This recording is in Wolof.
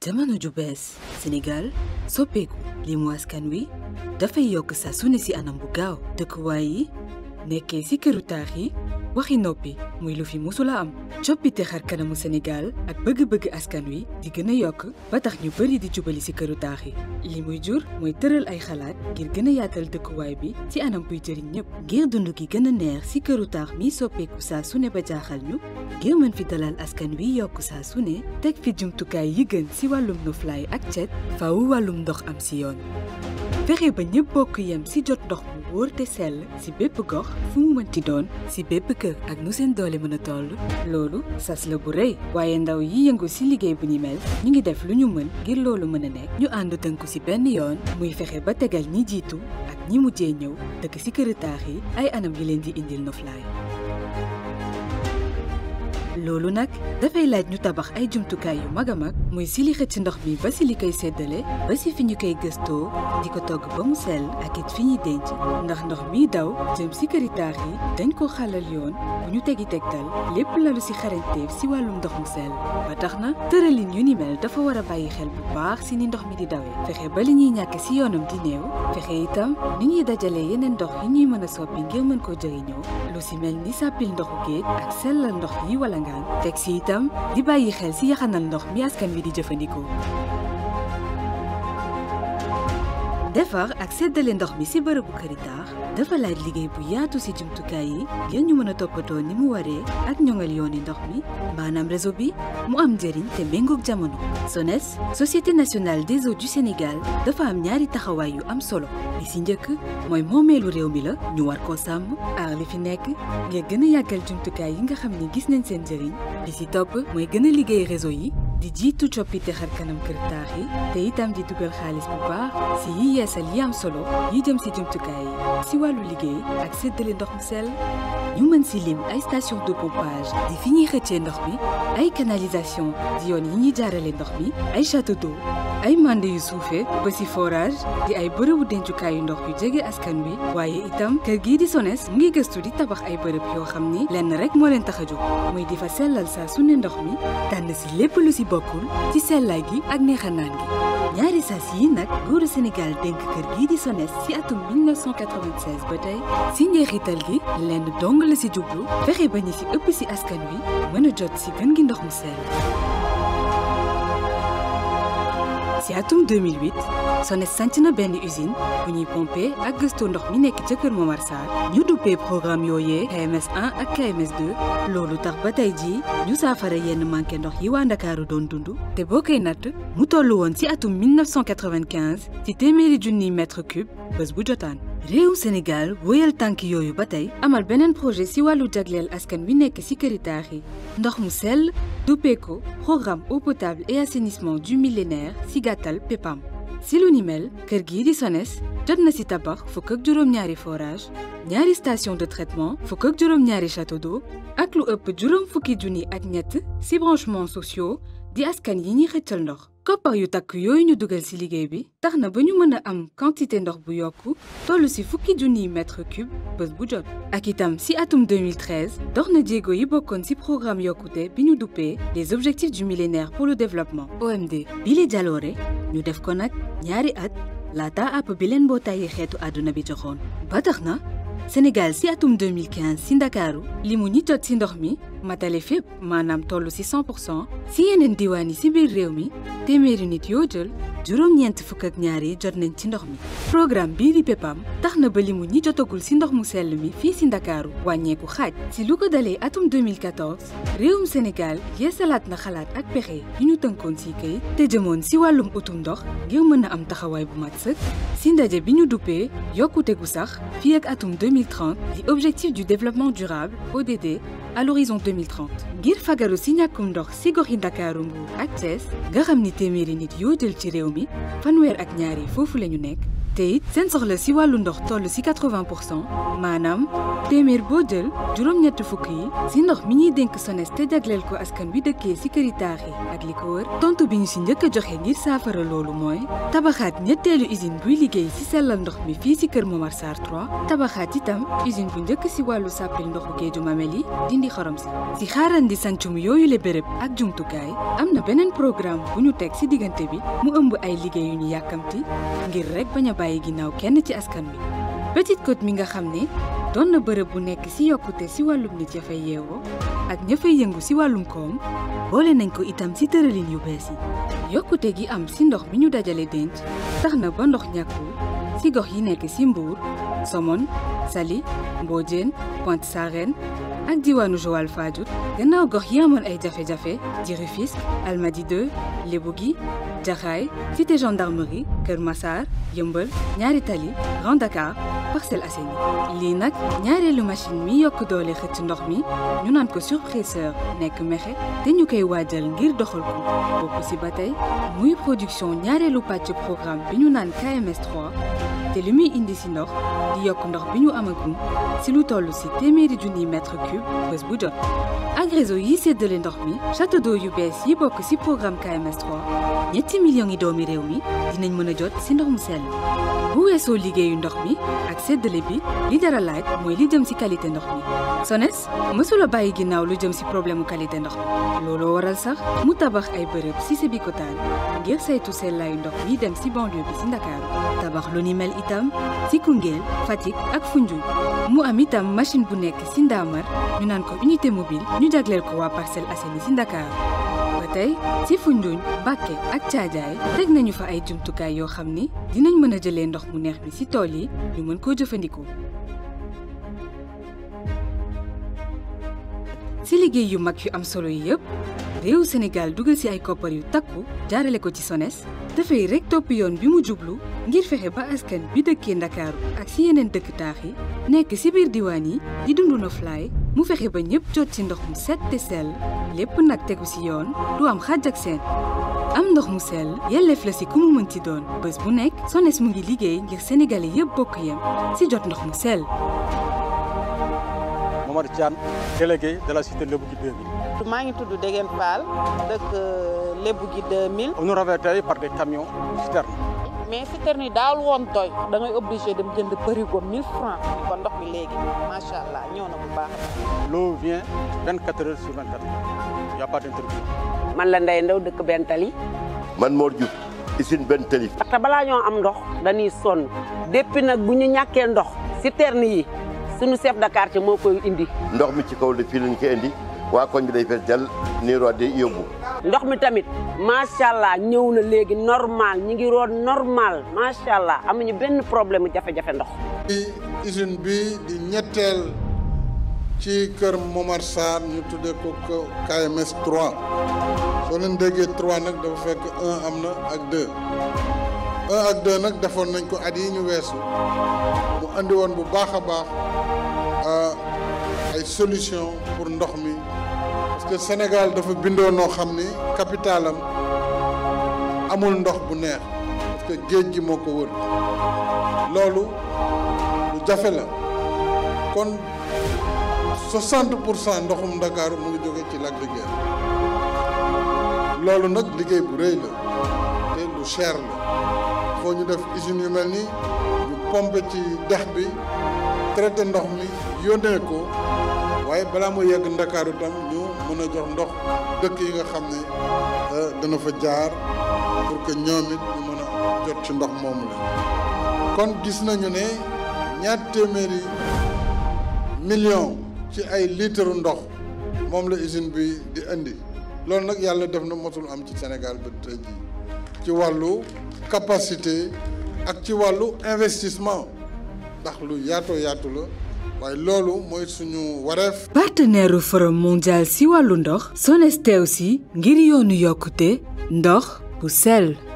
jamono ju bees Sénégal soppeeku li mu askan wi dafay yokk saa su ne si anam bu gaaw dëkkuwaay yi nekkee si këru taax yi waxi noppi muy lu fi musula am coppite xar kanamu Sénégal ak bëgg-bëgg askan wi di gën a yokk ba tax ñu bëri di jubali si këru taax yi li muy jur mooy tëral ay xalaat ngir gën a yaatal dëkkuwaay bi ci anam buy jëriñ ñëpp ngir dund gi gën a neex si këru taax mi soppeeku saa su ne ba jaaxal ñu ngir mën fi dalal askan wi yokk saa su ne teg fi jumtukaay yi gën si wàllum noflaay ak cet faaw wàllum ndox am si yoon fexe ba ñëpp bokk yem si jot ndox mu wóor te sell si bépp gox fu mu mënti doon si bépp kër ak nu seen doole mën a toll loolu sas la bu rëy waaye ndaw yi yëngu si liggéey bu ni mel ñu ngi def lu ñu mën ngir loolu mën a nekk ñu ànd tënku si benn yoon muy fexe ba tegal ñi jiitu ak ñi mujjee ñëw dëkk si këri taax yi ay anam yi leen di indil noflaay loolu nag dafay laaj ñu tabax ay jumtukaay yu mag a mag muy si li xëcc ndox mi ba si li koy séddale ba si fi ñu koy gëstoo di ko togg ba mu sell ak it fi ñuy denc ndax ndox mi daw jëm si këri taax yi dañ ko xalal yoon bu ñu tegi tegtal lépp lalu si xarañteef si wàllum ndox mu sell ba tax na tëralin yu ni mel dafa war a bàyyi xel bu baax si ni ndox mi di dawee fexe ba li ñuy ñàkk si yoonam di néew fexe itam ni ñuy dajalee yeneen ndox yi ñuy mën a soppi ngir mën koo jëriñoo lu si mel ni sàppil ndoxu géej ak sellal ndox yi wala ngaan teg si itam di bàyyi xel si yaxanal ndox mi askan wi di jëfandikoo defar ak séddale ndox mi si bërëbu këri taax dafa laaj liggéey bu yaatu si jumtukaay yi ngir ñu mën a toppatoo ni mu waree ak ñoŋal yooni ndox mi maanaam réseau bi mu am njëriñ te méngoog jamono SONES société nationale des eaux du Sénégal dafa am ñaari taxawaay yu am solo li si njëkk mooy moomeelu réew mi la ñu war koo sàmm aar li fi nekk ngir gën a yàggal jumtukaay yi nga xam ni gis nañ seen njëriñ li si topp mooy gën a liggéey réseau yi di jiitu coppite xar kanam kër taax yi te itam di dugal xaalis bu baax si yi yeesal yi am solo yi jëm si jumtukaay yi si wàllu liggéey ak séddale ndox mu sell ñu mën si lim ay station de pompage di fi ñuy xëccee ndox mi ay canalisation di yoon yi ñuy jaarale ndox mi ay château d'eau ay mande yu suufee ba si forage di ay bërëbu dencukaayu ndox yu jege askan wi waaye itam kër gii di SONES mu ngi gëstu di tabax ay bërëb yoo xam ni lenn rek moo leen tax a jóg muy di fa sellal saa su ne ndox mi tànn si lépp lu si bokkul ci sellaay gi ak neexanaan gi ñaari sas yi nag nguuru Sénégal dénk kër gii di SONES ci atum 1996 ba tey si njeexital gi lenn dong la si jublu fexe ba ñi si ëpp si askan wi mën a jot si gën gi ndox mu sell ci atum 2008 SONES sanc na benn usine bu ñuy pomper ak gëstu ndox mi nekk ca Kër Momar Sarr ñu duppee programme yooyee KMS 1 ak KMS 2 loolu tax ba tey jii ñu saafara yenn manqué ndox yi waa Ndakaaru doon dund te boo koy natt mu toll woon ci atum 1995 ci téeméeri junniy mètre cube bés bu jotaan réewum Sénégal wóyal tànk yooyu ba tey amal beneen projet ci wàllu jagleel askan wi nekk ci këri taax yi ndox mu sell duppee ko programme eau potable et assainissement du millénaire ci gàttal PEPAM ci lu ni mel kër gii di SONES jot na ci tabax fukk ak juróom-ñaari forage ñaari station de traitement fukk ak juróom-ñaari château d'eau ak lu ëpp juróom fukki junni ak ñett ci branchements sociaux di askan yi ñuy xëccal ndox koppar yu takk yooyu ñu dugal ci liggéey bi tax na ba ñu mën a am quantité ndox bu yokku toll ci fukki junniy mètre cube bés bu jot ak itam ci atum 2013 dox na jéego yi bokkoon ci programme yokkute bi ñu duppee les objectifs du millénaire pour le développement OMD bi li jaloore ñu def ko nag ñaari at laata àpp bi leen mbootaayi xeetu àdduna bi joxoon ba tax na Sénégal ci atum 2015 ci Ndakaaru li mu ñi jot ci ndox mi matale fépp maanaam toll ci 100 pour cent ci yeneen diwaan yi ci biir réew mi téeméeri nit yoo jël juróom-ñeent fukk ak ñaar yi jot nañ ci ndox mi. programme bii di PEPAM tax na ba li mu ñi jotagul ci ndox mu sell mi fii ci Ndakaaru wàññeeku xaaj ci lu ko dalee atum 2014 réewum Sénégal yeesalaat na xalaat ak pexe yi ñu tënkoon ci kayit te jëmoon ci wàllum utum ndox ngir mën a am taxawaay bu mat sëkk ci ndaje bi ñu duppee yokkute gu sax fii ak atum 2030 di objectif du développement durable ODD à l'horizon 2030 ngir fagaru ci ñàkkum ndox ci goxi Ndakaaru Mbuur ak Thiès nga xam ni téeméeri nit yoo jël ci réew mi fanweer ak ñaar yi foofu la ñu nekk te it seen soxla si wàllu ndox toll si 80 pour cent maanaam téeméer boo jël juróom-ñett fukk yi si ndox mi ñuy dénk SONES te jagleel ko askan wi dëkkee si këri taax yi ak li ko wër tontu bi ñu si njëkk a joxe ngir saafara loolu mooy tabaxaat ñetteelu usine buy liggéey si sellal ndox mi fii si kër Momar Sarr 3 tabaxaat itam usine bu njëkk si wàllu sàppil ndoxu géeju mamel yi dindi xorom si si xaarandi sancum yooyu le béréb ak jumtukaay am na beneen programme bu ñu teg si diggante bi mu ëmb ay liggéey yu ñu yàkkamti ngir rek bañ a bàyyi ginnaaw kenn ci askan wi Petite Côte mi nga xam ne doon na bërëb bu nekk si yokkute si wàllum nit ya fay yeewoo ak ña fay yëngu si wàllum koom boole nañ ko itam si tëralin yu bees yi yokkute gi am si ndox mi ñu dajale denc tax na ba ndox ñàkkul si gox yi nekk si Mbour Somone Saly Mbodiène Pointe Sarène ak diwaanu Joal Fadiouth gannaaw gox yi amoon ay jafe-jafe di Rufisque Almadies 2 Lebougui Jaxaay cité gendarmerie Kër Massar Yëmbal Ñaari Tali Grand Dakar Parcelles Assainies lii nag ñaareelu machine mi yokk doole xëcc ndox mi ñu naan ko surpresseur nekk mexe te ñu koy waajal ngir doxal ko bokk ci ba tey muy production ñaareelu pàcc programme bi ñu naan KMS 3 te li muy indi ci ndox di yokk ndox bi ñu amagum ci lu toll ci téeméeri junniy mètre cube bés bu jot ak réseau yi séddale ndox mi château d'eau yu bees yi bokk ci programme KMS 3 ñetti millions yi doomi réew mi dinañ mën a jot ci ndox mu sell bu weesoo liggéeyu ndox mi ak séddale bi li dara laaj mooy li jëm ci qualité ndox mi SONES mësula bàyyi ginnaaw lu jëm ci problème mu qualité ndox mi looloo waral sax mu tabax ay bërëb ci Sébikotane ngir saytu sellaayu ndox mi dem ci banlieue bi ci Ndakaaru tabax lu ni mel itam ci Koungheul Fatick ak Foundiougne mu am itam machine bu nekk ci Ndamar ñu naan ko unité mobile ñu jagleel ko waa Parcelles Assainies ci Ndakaaru ba tey ci Foundiougne Bakke ak Caajaay teg nañu fa ay jumtukaay yoo xam ni dinañ mën a jëlee ndox mu neex bi ci tool yi ñu mën koo jëfandikoo. ci liggéey yu mag yu am solo yi yëpp réewu Sénégal dugal ci ay koppar yu takku jaarale ko ci SONES dafay rekk topp yoon bi mu jublu ngir fexe ba askan bi dëkkee Ndakaaru ak ci yeneen dëkk taax yi nekk ci biir diwaan yi di dundu noflaay mu fexe ba ñëpp jot ci ndox mu set te sell lépp nag tegu ci yoon du am xàjj ak seen am ndox mu sell yelleef la ci ku mu mën ci doon bés bu nekk SONES mu ngi liggéey ngir sénégalais yëpp bokk yem ci jot ndox mu sell. Momar Thiane délégué de la cité Lebougui 2000. maa ngi tudd Degen Fall dëkk Lebougui 2000. on nous ravitaille par des camions citernes. mais citerne yi daawul woon doy da ngay obligé dem jënd bërigo 1000 francs kon ndox mi léegi macha allah ñëw na bu baax a baax. l'eau vient 24 heures sur 24 y a pas d'interruption. man la Ndeye Ndaw dëkk Bentali. man Mor Diouf usine Bentali. parce que balaa ñoo am ndox dañuy sonn depuis nag bu ñu ñàkkee ndox citerne yi suñu chef de quartier moo koy indi. ndox mi ci kaw de fii lañ ko indi waa koñ bi day fees jàll nii root di yóbbu. ndox mi tamit macha allah ñëw na léegi normal ñi ngi root normal macha allah amuñu benn problème jafe-jafe ndox. ci usine bi di ñetteel ci kër Momar Sarr ñu tuddee ko KMS 3 soo leen déggee 3 nag dafa fekk 1 am na ak 2 1 ak 2 nag defoon nañ ko at yi ñu weesu mu andi woon bu baax a baax ay solution pour ndox mi parce que Sénégal dafa bindoo noo xam ni capitalam amul ndox bu neex parce que géej gi moo ko wër loolu lu jafe la kon 60 pour cent ndoxum Ndakaaru mu ngi jóge ci lac de Guiers loolu nag liggéey bu rëy la te lu cher la foo ñu def usines yu mel ni ñu pompe ci dex bi traité ndox mi yónnee ko waaye balaa mu yegg Ndakaaru tam ñu mën a jox ndox dëkk yi nga xam ne dana fa jaar pour que ñoom it ñu mën a jot ci ndox moomu la kon gis nañu ne ñaar téeméeri million ci ay litre ndox moom la usine bi di indi loolu nag yàlla def na mosul am ci Sénégal ba tey jii ci wàllu capacité ak ci wàllu investissement ndax lu yaatoo yaatu la waaye loolu mooy suñu wareef. partenaire forum mondial ci wàllu ndox SONES teew si ngir yoonu yokkute ndox bu sell